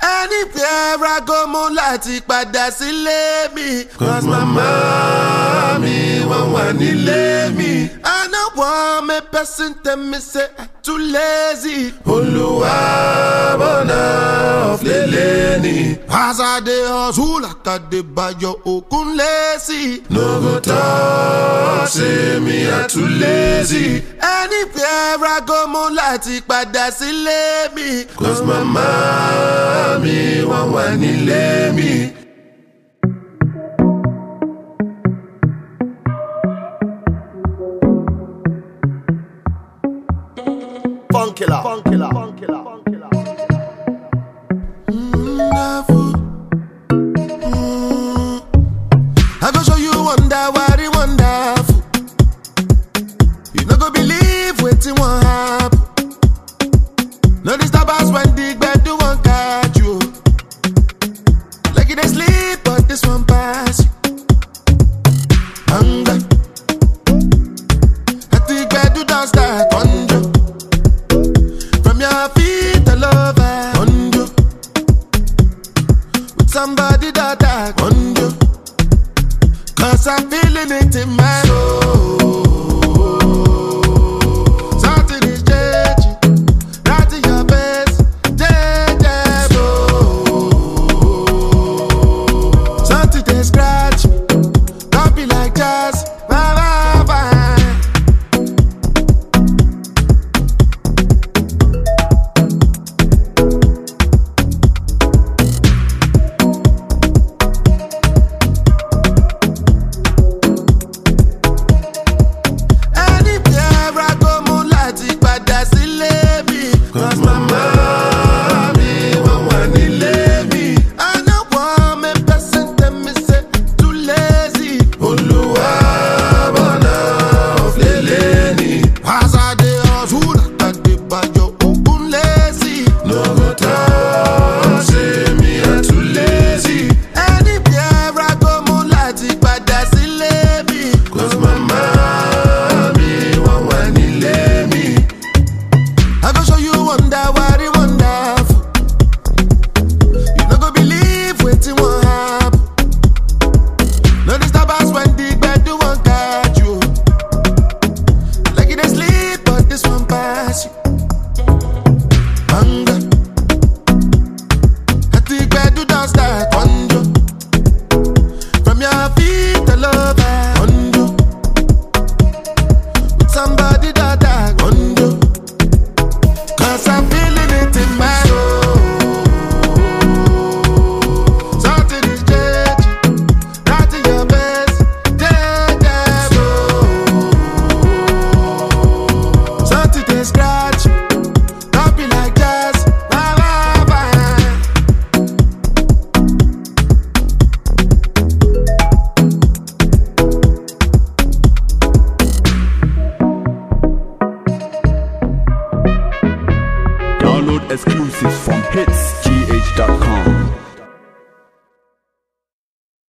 anywhere I go mo láti padà sílé mi. Cause mama mi wọ́n wà nílé mi. I no want make person tell me say I too lazy. Olúwa bọ̀nà ọ̀flẹ̀lẹ̀ ni. As I dey hustle like I dey bayo okun lazy. No go talk say me I too lazy. Anywhere I go mo láti padà sílé mi. Cause mama mi wọ́n wà nílé mi. Funkilla. Funkilla. Funkilla. Funkilla. wonderful. Mm. I go show you wonder what it wonderful. You no go believe wetin wan happen. No disturb us when the gbedu wan catch you. Like you dey sleep, but this one pass you. Hunger. At the gbedu don start conjure. From your feet all over conjure with somebody that I conjure. Cause I'm feeling it in my soul. Something is changing. Right in your face. Changeable. Something they scratch me. Don't be like jazz. Bye, bye, bye. Anywhere I go, mo láti padà sílé mi. Cause mama mi wọ́n wà nílé mi. I no want make person tell me say too lazy. Olúwa bọ̀nà ọ̀flẹ̀lẹ̀ ni. As I dey hustle, like I dey bayo okun lazy. No go talk say me I too lazy. Anywhere I go, mo láti padà sílé mi. Cause mama mi wọ́n wà nílé mi. I go show you wonder what it wonderful. You no go believe wetin wan happen. No disturb us when the gbedu wan catch you. Like you dey sleep, but this one pass you. Hunger. At the gbedu don start conjure. From your feet all over conjure. With somebody that I conjure. Cause I'm feeling it in my soul. Something is changing. Right in your face. Changeable. Something they scratch. Don't be like jazz. Bye, bye, bye. Download exclusives from hitsgh.com.